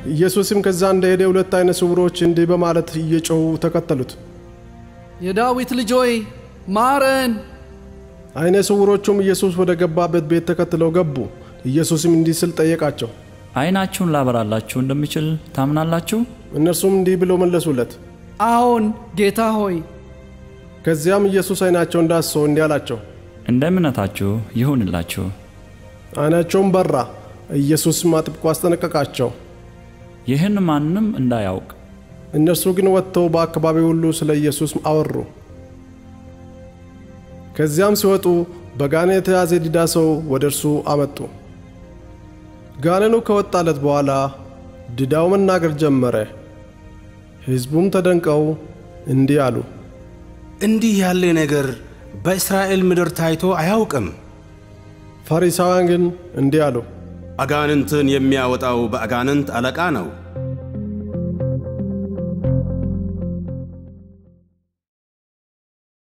ኢየሱስም ከዛ እንደሄደ ሁለት አይነ ስውሮች እንዲህ በማለት እየጮሁ ተከተሉት። የዳዊት ልጅ ሆይ ማረን። አይነ ስውሮቹም ኢየሱስ ወደ ገባበት ቤት ተከትለው ገቡ። ኢየሱስም እንዲህ ስል ጠየቃቸው። ዓይናችሁን ላበራላችሁ እንደሚችል ታምናላችሁ? እነርሱም እንዲህ ብለው መለሱለት። አዎን ጌታ ሆይ። ከዚያም ኢየሱስ አይናቸውን ዳስሶ እንዲህ አላቸው፣ እንደ እምነታችሁ ይሁንላችሁ። አይናቸውም በራ። ኢየሱስም አጥብቆ አስጠነቀቃቸው። ይህን ማንም እንዳያውቅ እነርሱ ግን ወጥተው በአካባቢው ሁሉ ስለ ኢየሱስ አወሩ። ከዚያም ሲወጡ በጋኔን የተያዘ ዲዳ ሰው ወደ እርሱ አመጡ። ጋኔኑ ከወጣለት በኋላ ዲዳው መናገር ጀመረ። ሕዝቡም ተደንቀው እንዲህ አሉ፣ እንዲህ ያለ ነገር በእስራኤል ምድር ታይቶ አያውቅም። ፈሪሳውያን ግን እንዲህ አሉ፣ አጋንንትን የሚያወጣው በአጋንንት አለቃ ነው።